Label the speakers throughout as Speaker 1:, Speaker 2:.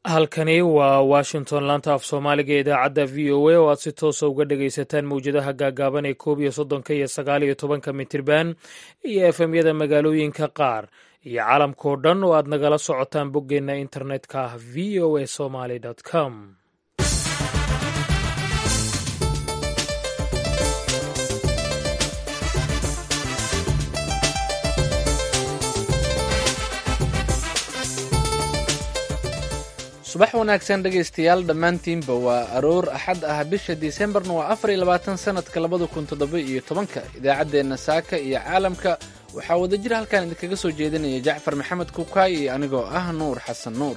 Speaker 1: halkani waa washington laanta af soomaaliga ee idaacadda v o a oo aad si toosa uga dhagaysataan mawjadaha gaagaaban ee koob iyo soddonka iyo sagaal iyo tobanka mitirban iyo efemyada magaalooyinka qaar iyo caalamkao dhan oo aad nagala socotaan boggeenna internetka v o a somaly com
Speaker 2: subax wanaagsan dhegaystayaal dhammaantiinba waa aroor axad ah bisha disembarna waa afar iyo labaatan sanadka labada kun toddoba iyo tobanka idaacaddeenna saaka iyo caalamka waxaa wadajir halkan idinkaga soo jeedinaya jacfar maxamed kukaay iyo anigoo ah nuur xasan nuur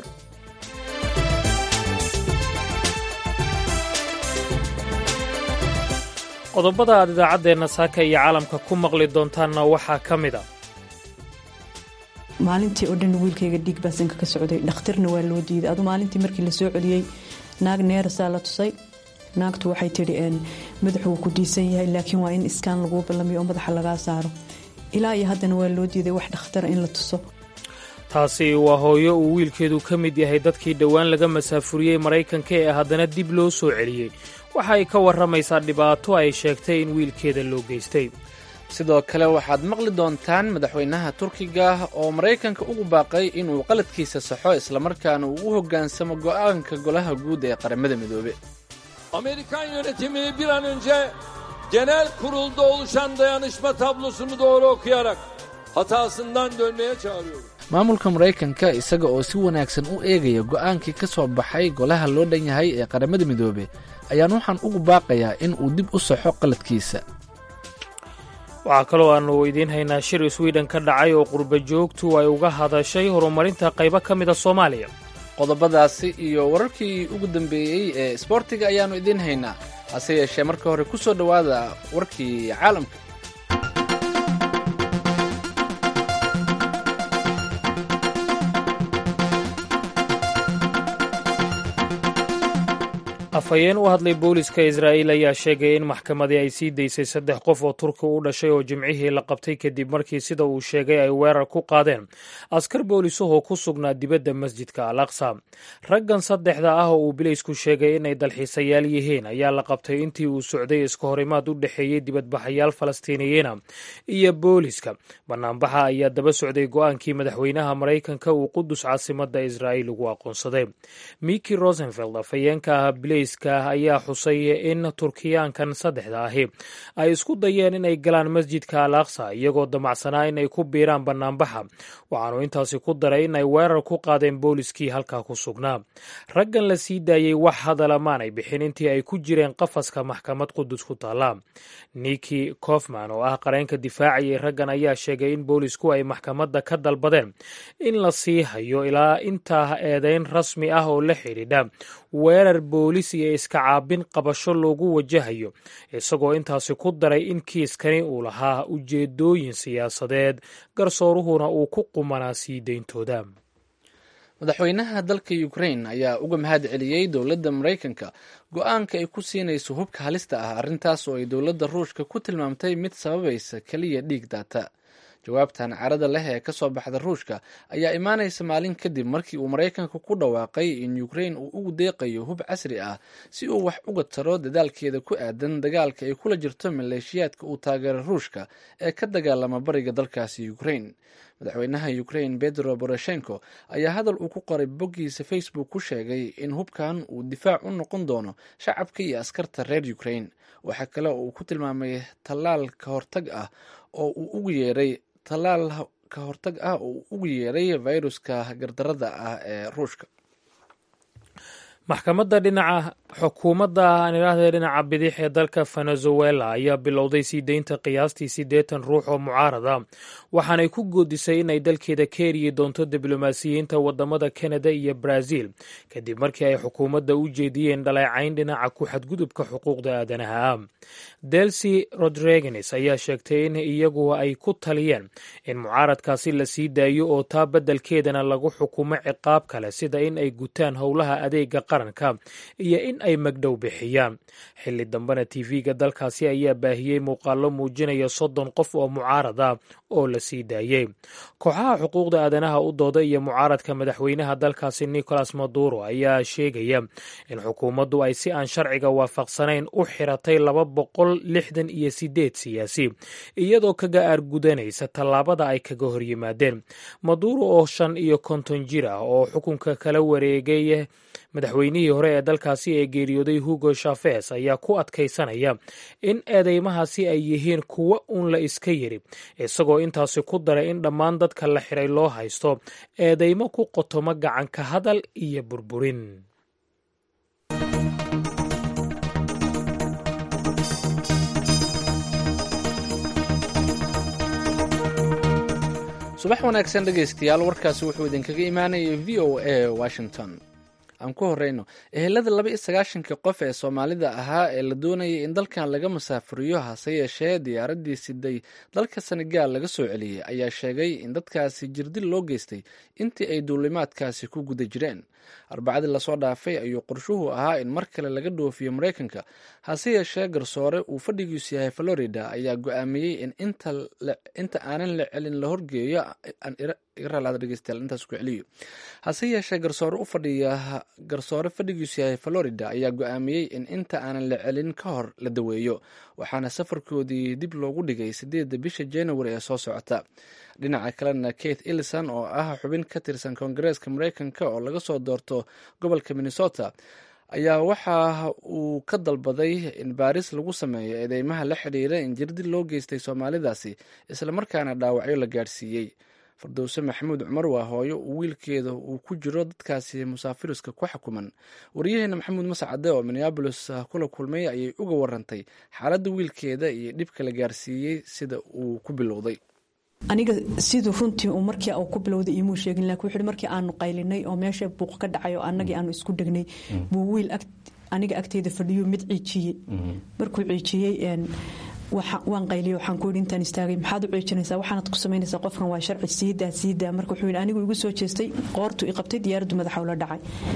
Speaker 1: qodobada aad idaacaddeenna saaka iyo caalamka ku maqli doontaanna waxaa ka mid a
Speaker 3: maalintii oo dhan wiilkayga dhiig baa sanka ka socday dhakhtarna waa loo diiday adu maalintii markii lasoo celiyey naag neerasaa la tusay naagtu waxay tidhi madaxu wuu ku diisan yahay laakiin waa in iskaan laguu ballamiyo oo madaxa lagaa saaro ilaa iyo haddana waa loo diiday wax dhakhtara in la tuso
Speaker 1: taasi waa hooyo uu wiilkeedu ka mid yahay dadkii dhowaan laga masaafuriyey maraykanka ee haddana dib loo soo celiyey waxa ay ka warramaysaa dhibaato ay sheegtay in wiilkeeda loo geystay
Speaker 2: sidoo kale waxaad maqli doontaan madaxweynaha turkiga oo maraykanka ugu baaqay inuu qaladkiisa saxo islamarkaana uu u hoggaansamo go'aanka golaha guud ee qaramada midoobe
Speaker 4: Amerikan yönetimi bir an önce genel kurulda oluşan dayanışma tablosunu doğru okuyarak hatasından dönmeye çağırıyorum.
Speaker 2: maamulka maraykanka isaga oo si wanaagsan u eegaya go'aankii ka soo baxay golaha loo dhan yahay ee qaramada midoobe ayaan waxaan ugu baaqayaa in uu dib u saxo qaladkiisa
Speaker 1: waxaa kaloo aannu idiin haynaa shir swiden ka dhacay oo qurba joogtu ay uga hadashay horumarinta qaybo ka mida soomaaliya
Speaker 2: qodobadaasi iyo wararkii ugu dambeeyey ee isboortiga ayaannu idiin haynaa hase yeeshee marka hore ku soo dhowaada warkii caalamka
Speaker 1: afhayeen u hadlay booliska israa'iil ayaa sheegay in maxkamadii ay sii daysay saddex qof oo turki u dhashay oo jimcihii la qabtay kadib markii sida uu sheegay ay weerar ku qaadeen askar boolisuhoo ku sugnaa dibadda masjidka al aqsa raggan saddexda ah oo uu bilaysku sheegay inay dalxiisayaal yihiin ayaa la qabtay intii uu socday iska horimaad u dhexeeyey dibadbaxayaal falastiiniyiina iyo booliska banaanbaxa ayaa daba socday go'aankii madaxweynaha maraykanka uu qudus caasimadda israa'iil ugu aqoonsaday miki rosenfeld afhayeenka ah ayaa xusay in turkiyaankan saddexda ahi ay isku dayeen inay galaan masjidka al aqsa iyagoo damacsanaa inay ku biiraan banaanbaxa waxaanu intaasi ku daray inay weerar ku qaadeen booliskii halkaa ku sugnaa raggan la sii daayey wax hadala maanay bixin intii ay ku jireen qafaska maxkamad qudus ku taalla niki kofman oo ah qareenka difaacayay raggan ayaa sheegay in boolisku ay maxkamadda ka dalbadeen in la sii hayo ilaa intaa eedeyn rasmi ah oo la xidhiidha weerar boolis iyo iska caabin qabasho loogu wajahayo isagoo intaasi ku daray in kiiskani uu lahaa ujeedooyin siyaasadeed garsooruhuna uu ku qumanaa sii deyntooda
Speaker 2: madaxweynaha dalka ukrain ayaa uga mahad celiyey dowladda maraykanka go-aanka ay ku siinayso hubka halista ah arrintaas oo ay dowladda ruushka ku tilmaamtay mid sababaysa keliya dhiig daata jawaabtan carada leh ee ka soo baxda ruushka ayaa imaanaysa maalin kadib markii uu maraykanka ku dhawaaqay in ukrain uu ugu deeqayo hub casri ah si uu wax uga taro dadaalkeeda ku aadan dagaalka ay kula jirto maleeshiyaadka uu taageera ruushka ee ka dagaalama bariga dalkaasi ukrain madaxweynaha ukrain bedro boroshenko ayaa hadal uu ku qoray boggiisa facebook ku sheegay in hubkan uu difaac u noqon doono shacabka iyo askarta reer ukrain waxaa kale oo uu ku tilmaamay tallaal ka hortag ah oo uu ugu yeeray tallaal ka hortag ah oo uu ugu yeeray viruska gardarada ah ee ruushka
Speaker 1: maxkamadda dhinaca xukuumadda aan idhaahdee dhinaca bidix ee dalka venezuela ayaa bilowday sii deynta qiyaastii siddeetan ruux oo mucaarad ah waxaanay ku goodisay inay dalkeeda ka eriyi doonto diblomaasiyiinta wadamada kanada iyo brazil kadib markii ay xukuumadda u jeediyeen dhaleecayn dhinaca ku xadgudubka xuquuqda aadanaha ah delsi rodriguez ayaa sheegtay in iyagu ay ku taliyeen in mucaaradkaasi la sii daayo oo taa beddelkeedana lagu xukumo ciqaab kale sida in ay gutaan howlaha adeega qaranka iyo in ay magdhow bixiyaan xilli dambena tv-ga dalkaasi ayaa baahiyey muuqaallo muujinaya soddon qof oo mucaarad ah oo la sii daayey kooxaha xuquuqda aadanaha u dooda iyo mucaaradka madaxweynaha dalkaasi nicolas maduro ayaa sheegaya in xukuumaddu ay si aan sharciga waafaqsanayn u xiratay laba boqol lixdan iyo sideed siyaasi iyadoo kaga aargudanaysa tallaabada ay kaga hor yimaadeen maduro oo shan iyo konton jir ah oo xukunka kala wareegay madaxweynihii hore ee dalkaasi ee geeriyooday hugo shafes ayaa ku adkaysanaya in eedeymahaasi ay yihiin kuwo uun la iska yiri isagoo intaasi ku daray in dhammaan dadka la xiray loo haysto eedeymo ku qotomo gacanka hadal iyo burburin
Speaker 2: subax wanaagsan dhegaystayaal warkaasi wuxuu idinkaga imaanayay v o a washington aan ku horeyno ehelada laba iyo sagaashankii qof ee soomaalida ahaa ee la doonayay in dalkan laga masaafuriyo hase yeeshee diyaaraddii siday dalka senegaal laga soo celiyey ayaa sheegay in dadkaasi jirdil loo geystay intii ay duulimaadkaasi ku guda jireen arbacadii lasoo dhaafay ayuu qorshuhu ahaa in mar kale laga dhoofiyo maraykanka hase yeeshee garsoore uu fadhigiisu yahay florida ayaa go-aamiyey in inta aanan la celin la horgeeyo intaas ku celiyo hase yeeshee garsoore u fadhiya garsoore fadhigiisu yahay florida ayaa go-aamiyey in inta aanan la celin ka hor la daweeyo waxaana safarkoodii dib loogu dhigay sideedda bisha january ee soo socota dhinaca kalena kate ellison oo ah xubin ka tirsan koongareeska mareykanka oo laga soo doorto gobolka minnesota ayaa waxa uu ka dalbaday in baaris lagu sameeyo eedeymaha la xidhiira in jirdil loo geystay soomaalidaasi islamarkaana dhaawacyo la gaadhsiiyey fardowse maxamuud cumar waa hooyo uu wiilkeeda uu ku jiro dadkaasi musaafiriska ku xukuman waryaheena maxamuud mascade oo minneabolis kula kulmay ayay uga warantay xaaladda wiilkeeda iyo dhibka la gaarsiiyey sida uu ku bilowday
Speaker 3: aniga siduu runtii uu markii uu ku bilowday imuu sheegin laakiin wuxuu markii aanu qaylinay oo meesha buuq ka dhacay oo annagii aanu isku dhegnay buu wiil aniga agteeda fadhiyo mid ciijiyey markuu ciijiyey waan qayliyo waxaan ku yidhi intaan istaagay maxaad u ciijinaysaa waxaanad ku samaynaysaa qofkan waa sharci siidaa siidaa marka wuxuu yidhi anigu igu soo jeestay qoortu i qabtay diyaaraddu madaxa ula dhacay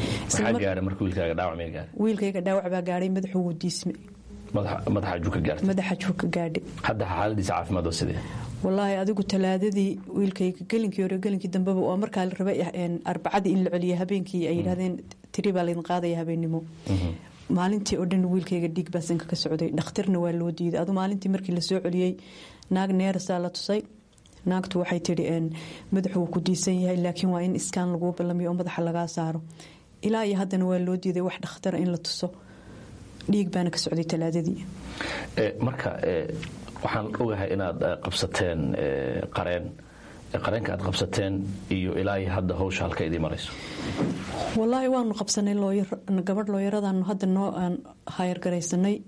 Speaker 3: wiilkayga dhaawac baa gaadhay madaxuu wuu diisme
Speaker 5: madaxa juu ka gaartay
Speaker 3: madaxa juu ka gaadhay
Speaker 5: hadda xaaladiisa caafimaad oo sidee
Speaker 3: wallaahi adigu talaadadii wiilkayga gelinkii hore gelinkii dambeba waa markaa la rabay arbacadii in la celiya habeenkii ay yidhahdeen tiri baa laydin qaadaya habeennimo maalintii oo dhan wiilkayga dhiig baa sanka ka socday dhakhtarna waa loo diiday adu maalintii markii lasoo celiyey naag neerasaa la tusay naagtu waxay tidhi madaxu wuu ku diisan yahay laakiin waa in iskaan laguu ballamiyo oo madaxa lagaa saaro ilaa iyo haddana waa loo diiday wax dhakhtara in la tuso dhiig baana ka socday talaadadii
Speaker 5: marka waxaan ogahay inaad qabsateen qareen qareenka aad qabsateen iyo ilaa iyo hadda hawsha halka idii marayso
Speaker 3: wallaahi waanu qabsanay gabadh looyaradaanu hadda noo aan hayargaraysanay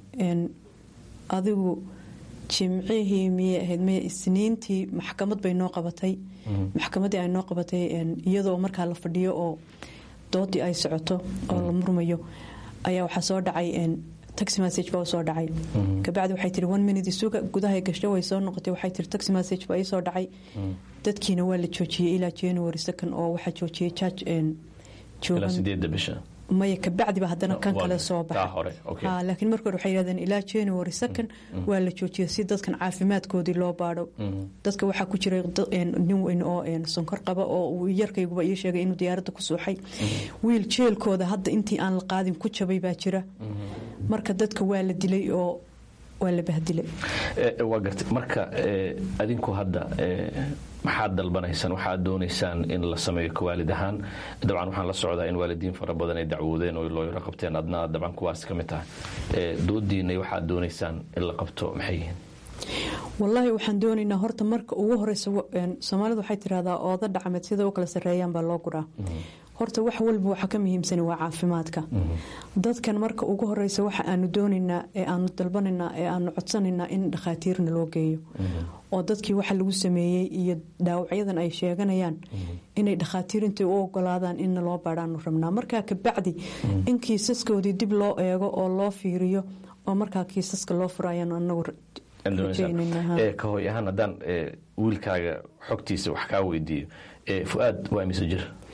Speaker 3: adigu jimcihii miyay ahayd maya isniintii maxkamad bay noo qabatay maxkamaddii ay noo qabatay iyadoo markaa la fadhiyo oo doodii ay socoto oo la murmayo ayaa waxaa soo dhacay taxi message baa soo dhacay kabacdi waxay tiri one minute isuga gudahay gasho way soo noqotay waxay tiri taxi message baa ii soo dhacay dadkiina waa la joojiyey ilaa january second oo waxaa joojiyey judge
Speaker 5: ilaa sideedda bisha
Speaker 3: maya kabacdiba haddana kan kale soo baxa laakiin marka hore waxay yidhahdeen ilaa january second waa la joojiyay si dadkan caafimaadkoodii loo baadho dadka waxaa ku jiray nin weyn oo sonkor qaba oo uu yarkayguba ii sheegay inuu diyaaradda ku suuxay wiil jeelkooda hadda intii aan la qaadin ku jabay baa jira marka dadka waa la dilay oo waa la bahdilay
Speaker 5: waa gartay marka adinku hadda maxaad dalbanaysaan waxaad doonaysaan in la sameeyo kawaalid ahaan dabcan waxaan la socdaa in waalidiin fara badan ay dacwoodeen oo looyaro qabteen adna dabcan kuwaas ka mid tahay doodiinay waxaad doonaysaan in la qabto maxay yihiin
Speaker 3: wallaahi waxaan doonaynaa horta marka ugu horeysa soomaalidu waxay tirahdaa ooda dhacmeed sida u kala sarreeyaan baa loo guraa horta wax walba waxa ka muhiimsan waa caafimaadka dadkan marka ugu horeysa waxa aanu doonaynaa ee aanu dalbanaynaa ee aanu codsanaynaa in dhakhaatiirna loo geeyo oo dadkii waxa lagu sameeyey iyo dhaawacyadan ay sheeganayaan inay dhakhaatiir intay u ogolaadaan inna loo baadhaanu rabnaa markaa kabacdi in kiisaskoodii dib loo eego oo loo fiiriyo oo markaa kiisaska loo furo ayaanu anagu
Speaker 5: ka hoy ahaan haddaan wiilkaaga xogtiisa wax kaa weydiiyo fuaad waa imise jir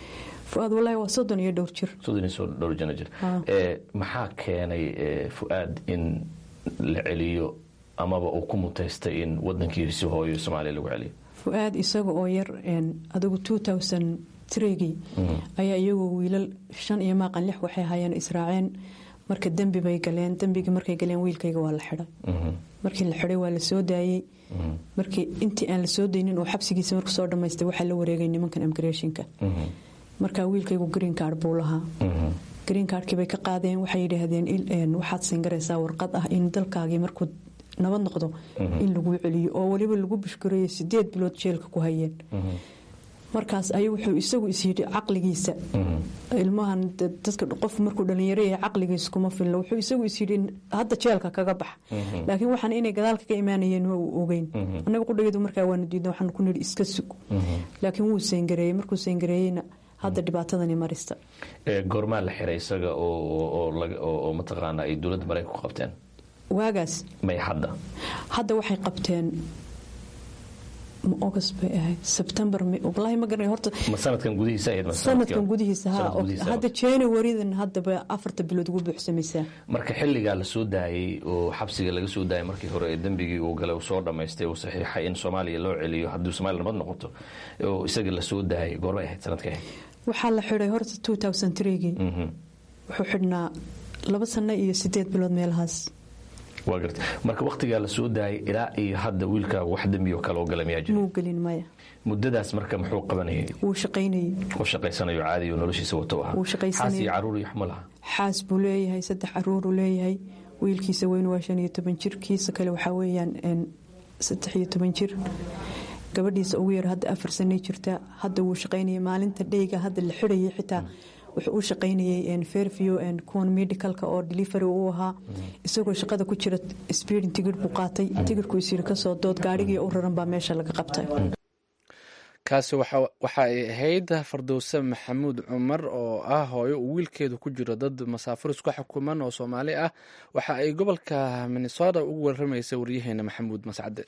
Speaker 3: fu-aad wallaahi waa soddon iyo dhowr jir
Speaker 5: soddon iyo dhowr jano jir maxaa keenay fu-aad in la celiyo amaba uu ku mutaystay in wadankiisi hooyo soomaaliya lagu celiyo
Speaker 3: fu-aad isaga oo yar adigu two thousand trigii ayaa iyagoo wiilal shan iyo maaqan lix waxay ahaayeen israaceen marka dembi bay galeen dembigii markay galeen wiilkayga waa la xidhay markii la xidhay waa la soo daayey markii intii aan la soo daynin oo xabsigiisa marku soo dhammaystay waxaa la wareegay nimankan immigrationka marka wiilkaygu green card buu lahaa green cardkii bay ka qaadeen waxay yidhaahdeen waxaad siingaraysaa warqad ah in dalkaagii markuu nabad noqdo in lagu celiyo oo weliba lagu bushgareeyo sideed bilood jeelka ku hayeen markaas ay wuxuu isagu isyidhi caqligiisa ilmahan dadka qof markuu dhalinyaro yahay caqligiisa kuma filno wuxuu isagu isyidhi hadda jeelka kaga bax laakiin waxaan inay gadaalka ka imaanayeen waa uu ogeyn annaga qudhageedu markaa waanu diidna waxaan ku nidhi iska sug laakiin wuu seengareeyey markuu seengareeyeyna hadda dhibaatadani marista
Speaker 5: goormaa la xiray isaga oo mataqaana ay dowladda maraykanku qabteen
Speaker 3: waagaas
Speaker 5: may hadda
Speaker 3: hadda waxay qabteen ma august bay ahayd sebtembar wallaahi ma garanay horta
Speaker 5: ma sanadkan gudihiisa ahayd
Speaker 3: sanadkan gudihiisa ha hadda januarydan haddaba afarta bilood ugu buuxsamaysaa
Speaker 5: marka xilligaa la soo daayey oo xabsiga laga soo daayay markii hore ee dembigii uu galay uu soo dhammaystay uu saxiixay in soomaaliya loo celiyo haddii soomaaliya nabad noqoto oo isagii la soo daayay goormay ahayd sanadkay ahayd
Speaker 3: waxaa la xidhay horta two thousand threegii wuxuu xidhnaa laba sano iyo sideed bilood meelahaas
Speaker 5: waa garta marka wakhtigaa la soo daayay ilaa iyo hadda wiilka wax dembi oo kale oo gala miyaa jira
Speaker 3: muu gelin maya
Speaker 5: muddadaas marka muxuu qabanayay
Speaker 3: wuu shaqaynayay
Speaker 5: oo shaqaysanayo caadi oo noloshiisa wato ahaa
Speaker 3: wuu shaqaysanayay
Speaker 5: xaas iyo caruur iyo xuma laha
Speaker 3: xaas buu leeyahay saddex caruuruu leeyahay wiilkiisa weyn waa shan iyo toban jir kiisa kale waxaa weeyaan saddex iyo toban jir gabadhiisa ugu yar hadda afar sanay jirta hadda wuu shaqaynayay maalinta dheyga hadda la xidhayay xitaa wuxuu u shaqaynayay fairview kuwan medicalka oo delivery u ahaa isagoo shaqada ku jira speeding tigir buu qaatay tigirku isyiri kasoo dood gaarigii u raran baa meesha laga qabtay
Speaker 2: kaasi waxa ay ahayd fardowse maxamuud cumar oo ah hooyo uu wiilkeedu ku jiro dad masaafur isku xukuman oo soomaali ah waxa ay gobolka minnesota ugu waramaysay waryaheena maxamuud mascade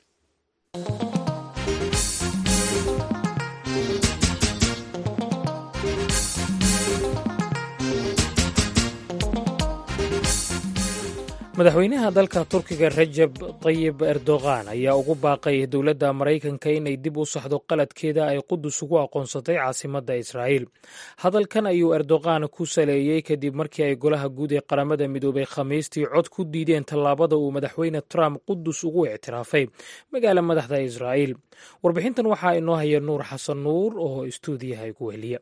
Speaker 1: madaxweynaha dalka turkiga rajab tayib erdogan ayaa ugu baaqay dowladda maraykanka inay dib u saxdo qaladkeeda ay qudus ugu aqoonsatay caasimadda israa'iil hadalkan ayuu erdogan ku saleeyey kadib markii ay golaha guud ee qaramada midoobay khamiistii cod ku diideen tallaabada uu madaxweyne trump qudus ugu ictiraafay magaala madaxda israa'iil warbixintan waxaa inoo haya nuur xasan nuur oo istuudiyaha ku heliya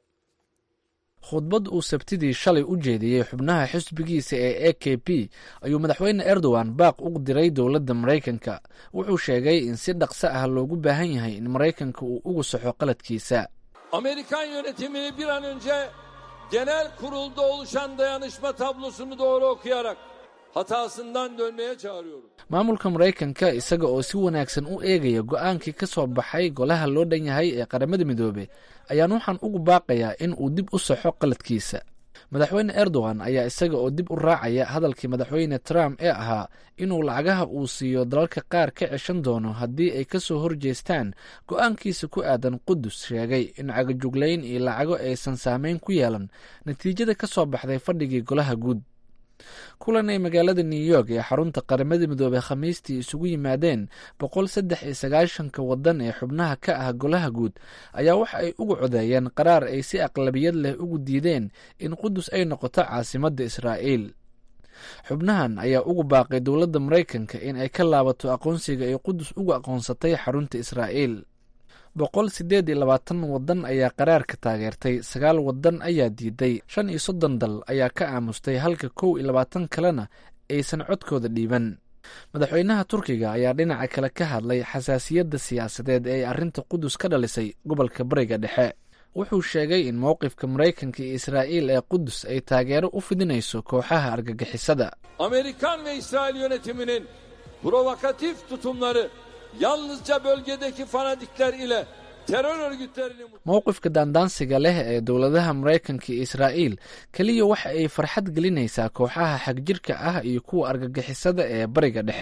Speaker 2: khudbad uu sabtidii shalay u jeediyey xubnaha xisbigiisa ee a k p ayuu madaxweyne erdogan baaq u diray dowladda maraykanka wuxuu sheegay in si dhaqso ah loogu baahan yahay in maraykanka uu ugu saxo qaladkiisa
Speaker 4: Amerikan yönetimini bir an önce genel kurulda oluşan dayanışma tablosunu doğru okuyarak hatasından dönmeye çağırıyorum.
Speaker 2: maamulka maraykanka isaga oo si wanaagsan u eegaya go-aankii ka soo baxay golaha loo dhan yahay ee qaramada midoobe ayaan waxaan ugu baaqayaa in uu dib u saxo qaladkiisa madaxweyne erdogan ayaa isaga oo dib u raacaya hadalkii madaxweyne trump ee ahaa inuu lacagaha uu siiyo dalalka qaar ka ceshan doono haddii ay ka soo horjeestaan go-aankiisa ku aadan qudus sheegay in cagajuglayn iyo lacago aysan saameyn ku yeelan natiijada ka soo baxday fadhigii golaha guud kulan ay magaalada new york ee xarunta qaramada midoobey khamiistii isugu yimaadeen boqol saddex iyo sagaashanka wadan ee xubnaha ka ah golaha guud ayaa waxa ay ugu codeeyeen qaraar ay si aqlabiyad leh ugu diideen in qudus ay noqoto caasimadda israa'iil xubnahan ayaa ugu baaqay dowladda maraykanka in ay ka laabato aqoonsiga ay qudus ugu aqoonsatay xarunta israa'iil boqol siddeed iyo labaatan wadan ayaa qaraarka taageertay sagaal wadan ayaa diiday shan iyo soddon dal ayaa ka aamustay halka kow iyo labaatan kalena aysan codkooda dhiiban madaxweynaha turkiga ayaa dhinaca kale ka hadlay xasaasiyadda siyaasadeed ee ay arrinta qudus ka dhalisay gobolka bariga dhexe wuxuu sheegay in mowqifka maraykanka iyo israa'iil ee qudus ay taageero u fidinayso kooxaha argagixisada
Speaker 4: Amerikan ve İsrail yönetiminin provokatif tutumları yalnızca bölgedeki fanatikler ile terör örgütlerini
Speaker 2: mowqifka daandaansiga leh ee dowladaha maraykanka iyo israa'iil keliya waxa ay farxad gelinaysaa kooxaha xagjirka ah iyo kuwa argagixisada ee bariga dhexe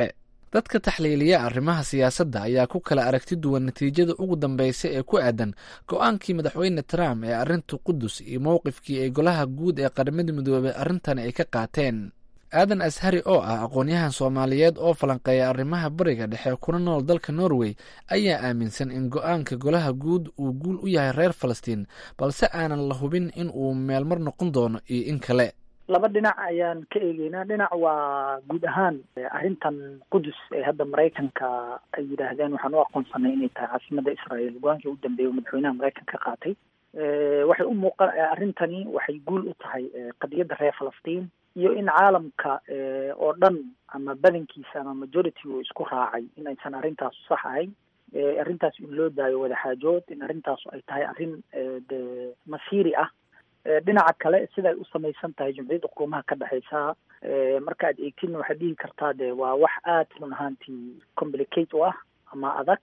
Speaker 2: dadka taxliiliya arrimaha siyaasadda ayaa ku kala aragti duwan natiijada ugu dambeysa ee ku aadan go-aankii madaxweyne trump ee arrinta qudus iyo mowqifkii ay golaha guud ee qaramada midoobey arrintani ay ka qaateen aadan ashari oo ah aqoon-yahan soomaaliyeed oo falanqeeya arrimaha bariga dhexe kuna nool dalka norway ayaa aaminsan in go-aanka golaha guud uu guul u yahay reer falastiin balse aanan la hubin in uu meelmar noqon doono iyo in kale
Speaker 6: laba dhinac ayaan ka eegeynaa dhinac waa guud ahaan arrintan qudus ee hadda maraykanka ay yidhaahdeen waxaan u aqoonsanay inay tahay caasimada israel go-aankii u dambeeya madaxweynaha maraykanka ka qaatay waxay u muuqa arrintani waxay guul u tahay qadiyadda reer falastiin iyo in caalamka oo dhan ama badankiisa ama majority uu isku raacay in aysan arrintaasu sax ahayn arrintaas in loo daayo wadaxaajood in arrintaasu ay tahay arrin de masiiri ah dhinaca kale siday u samaysan tahay jumciyadda qurumaha ka dhexeysa marka aad eegtin waxaad dhihi kartaa de waa wax aada run ahaantii complicate u ah ama adag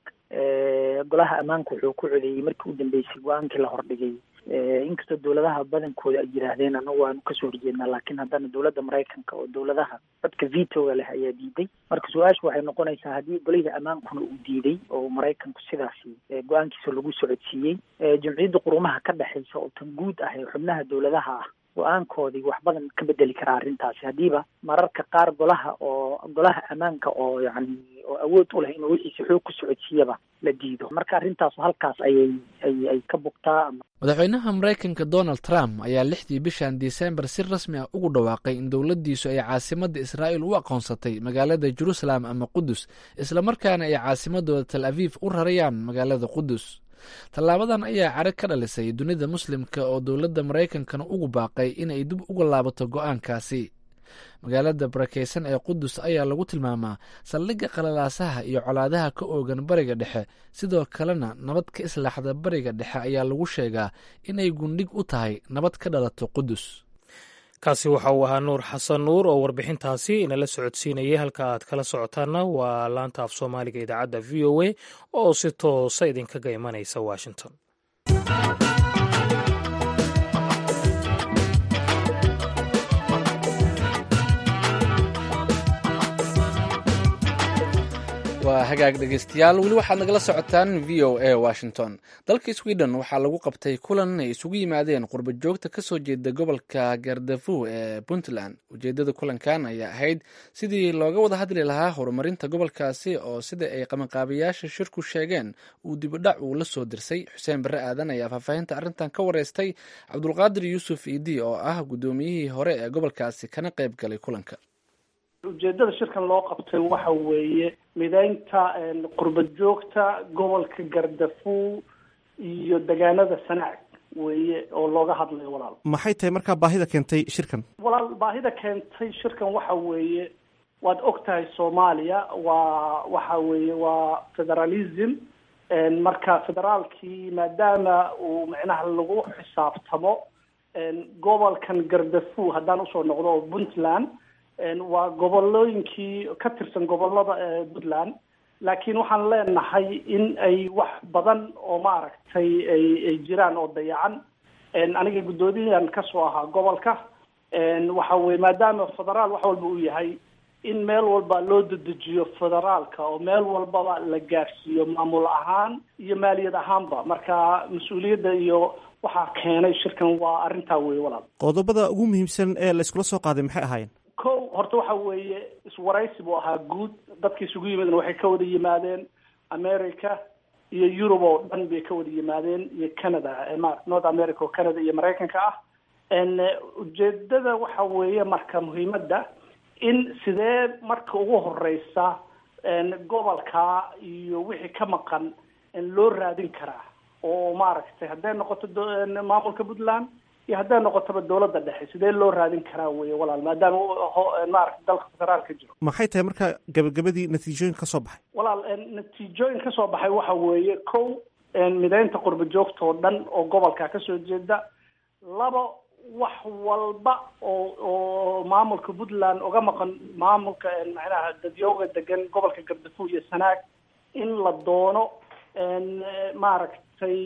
Speaker 6: golaha ammaanka wuxuu ku codeeyey markii u dambeysay go-aankii la hordhigay inkastoo dowladaha badankooda ay yidhaahdeen anagu waanu kasoo horjeednaa laakiin haddana dowladda maraykanka oo dowladaha codka vitoga leh ayaa diiday marka su-aashu waxay noqonaysaa haddii golihii ammaankuna uu diiday oo maraykanku sidaasi go-aankiisa lagu socodsiiyey jumciyadda qurumaha ka dhexeysa oo tan guud ah ee xubnaha dowladaha ah go-aankoodii wax badan ka bedeli karaa arrintaasi haddiiba mararka qaar golaha oo golaha ammaanka oo yacni oo awood u leh inuu wixiisa xoog ku socodsiiyaba la diido marka arrintaasu halkaas ayay ay ay ka bugtaa
Speaker 2: madaxweynaha maraykanka donald trump ayaa lixdii bishan disembar si rasmi ah ugu dhawaaqay in dowladdiisu ay caasimadda israa'iil u aqoonsatay magaalada jerusalem ama qudus islamarkaana ay caasimadooda tal aviif u rarayaan magaalada qudus tallaabadan ayaa caro ka dhalisay dunida muslimka oo dowladda maraykankana ugu baaqay inay dib uga laabato go-aankaasi magaalada barakeysan ee qudus ayaa lagu tilmaamaa saldhigga qalalaasaha iyo colaadaha ka oogan bariga dhexe sidoo kalena nabad ka islaaxda bariga dhexe ayaa lagu sheegaa inay gundhig u tahay nabad ka dhalato qudus
Speaker 1: kaasi waxa uu ahaa nuur xasan nuur oo warbixintaasi inala socodsiinayay halka aad kala socotaana waa laanta af soomaaliga idaacadda v o a oo si toosa idinkaga imanaysa washington
Speaker 2: waa hagaag dhegeystayaal weli waxaad nagala socotaan v o a washington dalka sweden waxaa lagu qabtay kulan ay isugu yimaadeen qurba joogta kasoo jeeda gobolka gardafu ee puntland ujeedada kulankan ayaa ahayd sidii looga wada hadli lahaa horumarinta gobolkaasi oo sida ay qabanqaabayaasha shirku sheegeen uu dibidhac uu la soo dirsay xuseen barre aadan ayaa faahfaahinta arrintan ka wareystay cabdulqaadir yuusuf idi oo ah guddoomiyihii hore ee gobolkaasi kana qayb galay kulanka
Speaker 7: ujeedada shirkan loo qabtay waxa weeye mideynta qurba joogta gobolka gardafu iyo degaanada sanaag weeye oo looga hadlayo walaal
Speaker 8: maxay tahay markaa baahida keentay shirkan
Speaker 7: walaal baahida keentay shirkan waxa weeye waad og tahay soomaaliya waa waxa weeye waa federalism marka federaalkii maadaama uu micnaha lagu xisaabtamo gobolkan gardafu haddaan usoo noqdo oo puntland waa gobolooyinkii ka tirsan gobolada puntland laakiin waxaan leenahay in ay wax badan oo maaragtay ay ay jiraan oo dayacan aniga guddoomiyahan kasoo ahaa gobolka waxa weye maadaama federaal wax walba uu yahay in meel walba loo dedejiyo federaalka oo meel walbaba la gaadhsiiyo maamul ahaan iyo maaliyad ahaanba marka mas-uuliyadda iyo waxaa keenay shirkan waa arrintaa weye walaal
Speaker 8: qodobada ugu muhiimsan ee la iskula soo qaaday maxay ahaayeen
Speaker 7: ko horta waxa weeye iswaraysi buu ahaa guud dadka isugu yimaadeen waxay ka wada yimaadeen america iyo yurub oo dhan bay ka wada yimaadeen iyo canada ma north america oo canada iyo maraykanka ah ujeedada waxa weeye marka muhiimadda in sidee marka ugu horeysa gobolka iyo wixii ka maqan loo raadin karaa oo maaragtay hadday noqoto maamulka puntland iyo hadday noqotaba dowladda dhexe sidee loo raadin karaa weye walaal maadaama maarata dalka federaalka jiro
Speaker 8: maxay tahay marka gabagabadii natiijooyin ka soo baxay
Speaker 7: walaal natiijooyin ka soo baxay waxa weeye kow mideynta qurba joogta oo dhan oo gobolka kasoo jeeda labo wax walba oo oo maamulka puntland uga maqan maamulka macnaha dadyooga degan gobolka gardafu iyo sanaag in la doono maaragtay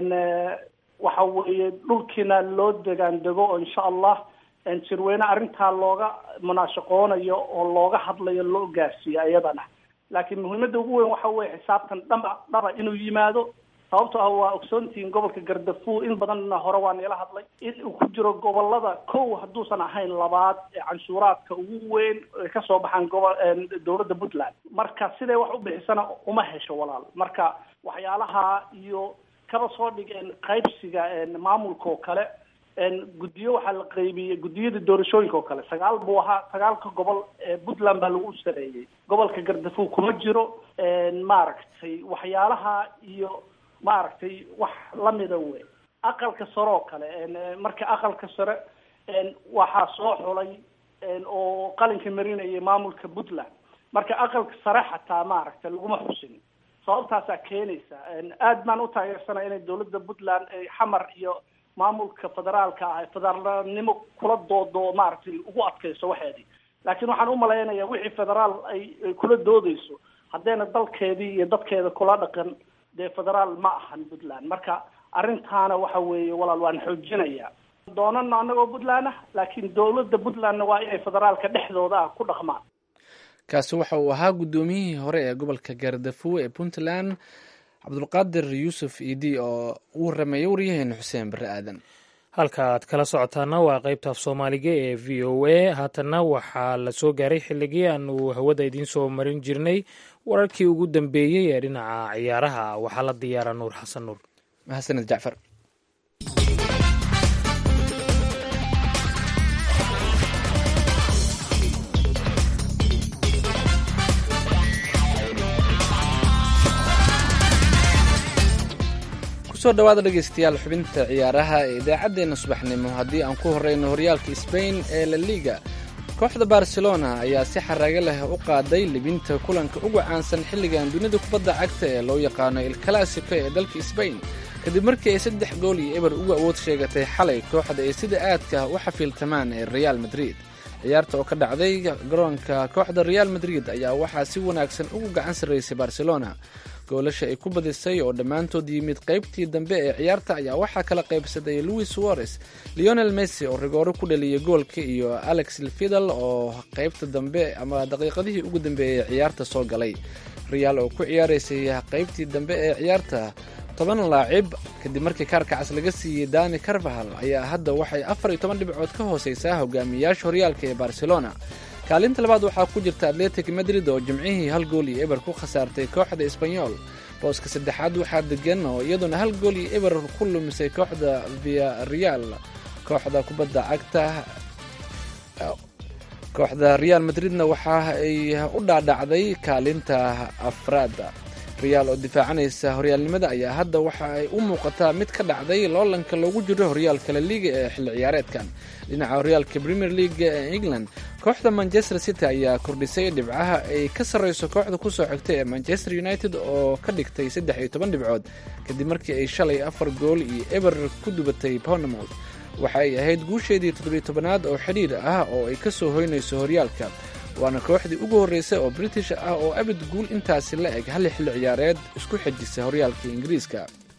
Speaker 7: waxa weeye dhulkiina loo degaan dego oo insha allah sirweyne arrintaa looga munaashaqoonayo oo looga hadlayo loo gaarsiiyo iyadana laakiin muhiimadda ugu weyn waxa weye xisaabtan dhaba dhaba inuu yimaado sababto ah waa ogsoontihiin gobolka gardafuo in badanna hore waa nila hadlay in uu ku jiro gobolada kow hadduusan ahayn labaad ee canshuuraadka ugu weyn ay kasoo baxaan gobol dowladda puntland marka siday wax u bixisana uma hesho walaal marka waxyaalaha iyo kaba soo dhigeen qaybsiga maamulka oo kale guddiyo waxaa la qaybiyey guddiyada doorashooyinka oo kale sagaal buu ahaa sagaalka gobol ee puntland baa lagu sareeyey gobolka gardafuo kuma jiro maaragtay waxyaalaha iyo maaragtay wax lamida wey aqalka sare oo kale marka aqalka sare waxaa soo xulay oo qalinka marinayay maamulka puntland marka aqalka sare xataa maaragtay laguma xusin sababtaasaa keenaysa aad baan u taageersanaya inay dowladda puntland ay xamar iyo maamulka federaalka ah federaalnimo kula doodo maaragtay ugu adkayso waxeedii laakiin waxaan umalaynaya wixii federaal ay ay kula doodeyso haddayna dalkeedii iyo dadkeeda kula dhaqan dee federaal ma ahan puntland marka arrintaana waxa weeye walaal waan xoojinaya doonana anagoo puntland ah laakiin dowladda puntlandna waa inay federaalka dhexdooda ah ku dhaqmaan
Speaker 2: kaasi waxa uu ahaa guddoomiyihii hore ee gobolka gaardafuo ee puntland cabdulqaadir yuusuf idi oo uu rameeyey waryaheena xuseen barre aadan
Speaker 1: halka aad kala socotaana waa qaybta af soomaaliga ee v o a haatanna waxaa la soo gaaray xilligii aanu hawada idiin soo marin jirnay wararkii ugu dambeeyey ee dhinaca ciyaaraha waxaa la diyaara nuur xasan nuur
Speaker 2: mahadsaned jacfar kusoo dhawaada dhegeystayaal xubinta ciyaaraha ee idaacaddeenna subaxnimo haddii aan ku horeyno horyaalka sbain ee la liga kooxda barcelona ayaa si xaraago leh u qaaday libinta kulanka uga caansan xilligan dunida kubadda cagta ee loo yaqaano il classico ee dalka sbain kadib markii ay saddex gool iyo eber uga awood sheegatay xalay kooxda ay sida aadka u xafiiltamaan ee reaal madrid ciyaarta oo ka dhacday garoonka kooxda reaal madrid ayaa waxaa si wanaagsan ugu gacan sarraysay barcelona goolasha ay ku badisay oo dhammaantood yimid qaybtii dambe ee ciyaarta ayaa waxaa kala qaybsaday louis suarez leonel messi oo rigooro ku dhaliyay goolka iyo alex lfidal oo qaybta dambe ama daqiiqadihii ugu dambeeyey ciyaarta soo galay reaal oo ku ciyaaraysay qaybtii dambe ee ciyaarta toban laacib kadib markii kaarkacas laga siiyey dani carvahal ayaa hadda waxay afar iyo toban dhibcood ka hooseysaa hogaamiyayaasha horyaalka ee barcelona kaalinta labaad waxaa ku jirta atletic madrid oo jimcihii hal gool iyo eber ku khasaartay kooxda esbanyol booska saddexaad waxaa degan oo iyaduna hal gool iyo eber ku lumisay kooxda via real kooxda kubadda cagta kooxda real madridna waxa ay u dhaadhacday kaalinta afraada real oo difaacanaysa horyaalnimada ayaa hadda waxa ay u muuqataa mid ka dhacday loolanka loogu jiro horyaalka la liiga ee xilli ciyaareedkan dhinaca horyaalka premier leaga ee england kooxda manchester city ayaa kordhisay dhibcaha ay ka sarreyso kooxda kusoo xigtay ee manchester united oo ka dhigtay saddex iyo toban dhibcood kadib markii ay shalay afar gool iyo eber ku dubatay bournemouth waxa ay ahayd guusheedii toddobiyo tobanaad oo xidhiir ah oo ay kasoo hoynayso horyaalka waana kooxdii ugu horreysay oo british ah oo abid guul intaasi la eg hal xilli ciyaareed isku xejisa horyaalka ingiriiska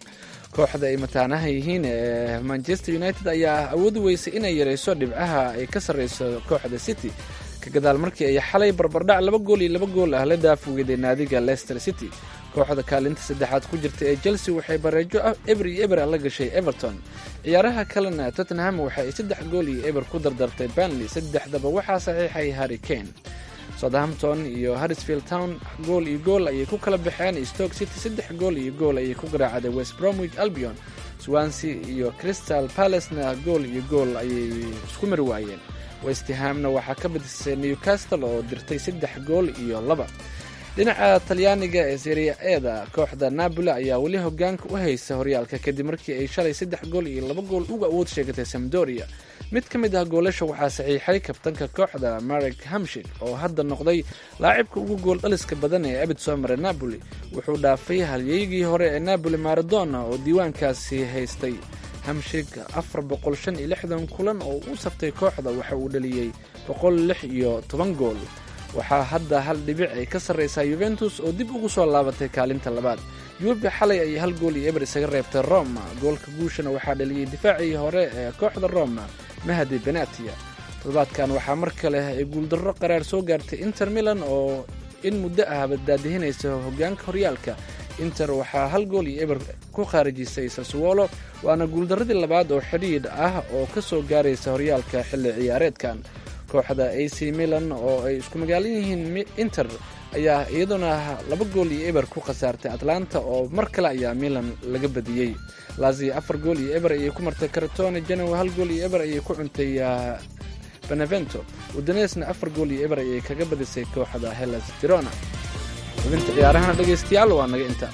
Speaker 2: kooxda ay mataanaha yihiin ee manchester united ayaa awoodi weysay inay yarayso dhibcaha ay ka sarreyso kooxda city ka gadaal markii ay xalay barbardhac laba gool iyo laba gool ah la daafweeday naadiga leicester city kooxda kaalinta saddexaad ku jirta ee chelsea waxay bareejo eber iyo eber la gashay everton ciyaaraha kalena tottenham waxa ay saddex gool iyo eber ku dardartay banley saddexdaba waxaa saxiixay harry kane southampton iyo harrisfield town gool iyo gool ayay ku kala baxeen stoke city saddex gool iyo gool ayay ku garaacday west bromwich albion swansea iyo crystal palacena gool iyo gool ayay isku mari waayeen westhamna waxaa ka badisay newcastle oo dirtay saddex gool iyo laba dhinaca talyaaniga ee seria eda kooxda napoli ayaa weli hogaanka u haysa horyaalka kadib markii ay shalay saddex gool iyo laba gool uga awood sheegatay samdoria mid ka mid ah goolasha waxaa saxiixay kabtanka kooxda marek hamshik oo hadda noqday laacibka ugu gool dhaliska badan ee abid soo maray napoli wuxuu dhaafay halyeygii hore ee napoli maradona oo diiwaankaasi haystay hamshik afar boqol shan iyo lixdan kulan oo u saftay kooxda waxa uu dhaliyey boqol lix iyo toban gool waxaa hadda hal dhibic ay ka sarreysaa yuventus oo dib ugu soo laabatay kaalinta labaad yuubi xalay ayay hal gool iyo eber isaga reebtay roma goolka guushana waxaa dhaliyey difaacii hore ee kooxda roma mahdi benatia toddobaadkan waxaa mar kale ay guuldarro qaraar soo gaartay inter milan oo in muddo ah baddaadihinaysa hogaanka horyaalka inter waxaa hal gool iyo eber ku khaarijisay saswolo waana guuldaradii labaad oo xidhiidh ah oo ka soo gaaraysa horyaalka xilli ciyaareedkan kooxda a c milan oo ay isku magaalan yihiin inter ayaa iyaduna laba gool iyo eber ku khasaartay atlanta oo mar kale ayaa milan laga badiyey lazio afar gool iyo eber ayay ku martay karatone genoa hal gool iyo eber ayay ku cuntay benevento udanesna afar gool iyo eber ayay kaga badisay kooxda hellas verona xubinta ciyaarahana dhegaystayaal waa naga inta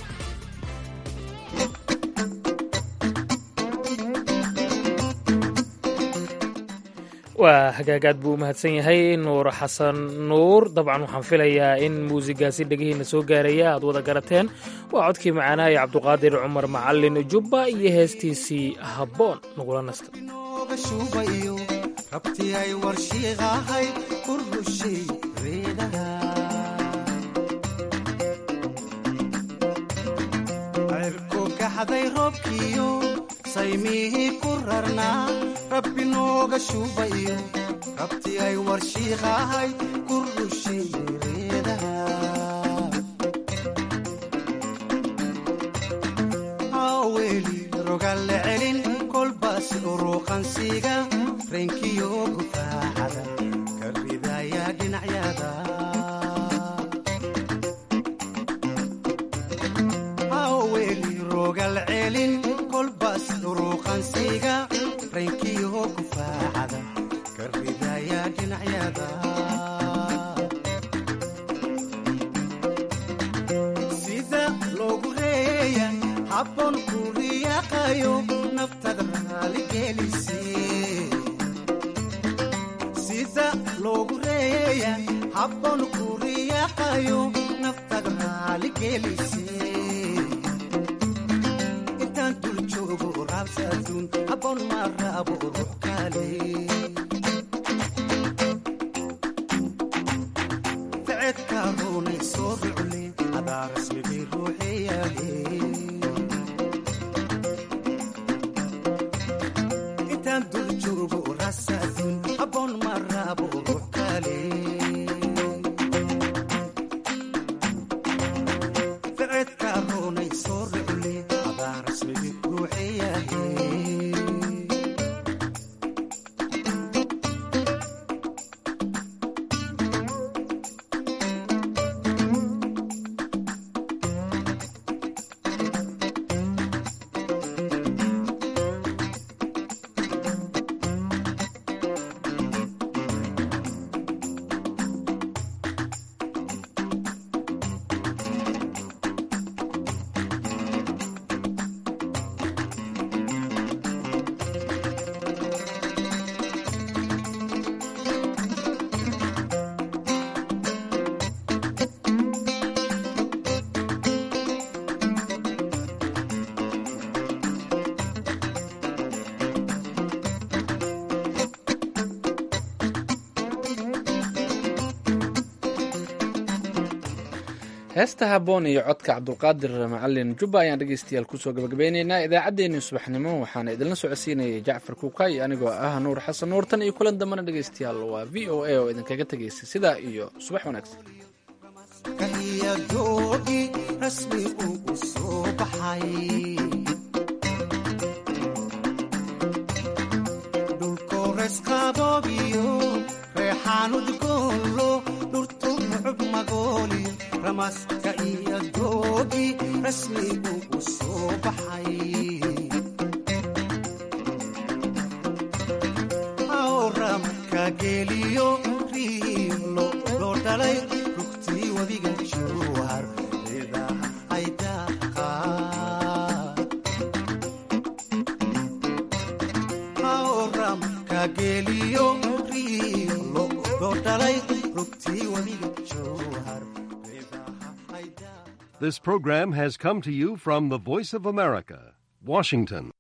Speaker 1: waa hagaagaad buu u mahadsan yahay nuur xasan nuur dabcan waxaan filayaa in muusigaasi dhegihiina soo gaaraya aad wada garateen waa codkii macaanaha ee cabduqaadir cumar macalin jubba iyo heestiisii habboon nagula nasta
Speaker 9: saymihii ku rarnaa rabbi nooga shuubayo rabti ay warshiiqahay ku rushay reedaha haweli rogalle celin kolbaas uruuqansiga reenkiyo gufaacada ka ridaya dhinacyada haweli rogal celin kolbaas uruuqansiga reenkiyo gufaacada ka ridaya dhinacyada sida loogu reeya habboon ku riyaaqayo naftada raaligelise sida loogu reeya habboon ku riyaaqayo naftada raaligelise intaan dul joogo raabsaduun habboon ma raabo ruux kale ficedka runay soo rucle adaa rasmigii ruuxeyaale intaan dul joogo raabsaduun habboon ma raabo ruux kale ficedka runay soo rucle adaa rasmigii ruuxeyaale
Speaker 2: heesta haboon iyo codka cabdulqaadir macalin jubba ayaan dhegeystayaal kusoo gabagabeyneynaa idaacaddeenii subaxnimo waxaana idinla socodsiinayay jacfar kuukay anigoo ah nuur xasan nuur tan iyo kulan dambana dhegeystayaal waa v o a oo idinkaga tegaysa sidaa iyo subax wanaagsan
Speaker 9: iyo doogi rasmi ugu soo baxay dhulkoores qaboobiyo reexaan udgoonlo dhurtu mucub magooliyo ramaska iyo doogi rasmi ugu soo baxay awramka geeliyo riilo loo dhalay rugtii webiga jowhar idaha ay daaqaan awramka geeliyo riilo loo dhalay rugtii webiga jowhar
Speaker 10: This program has come to you from the Voice of America, Washington.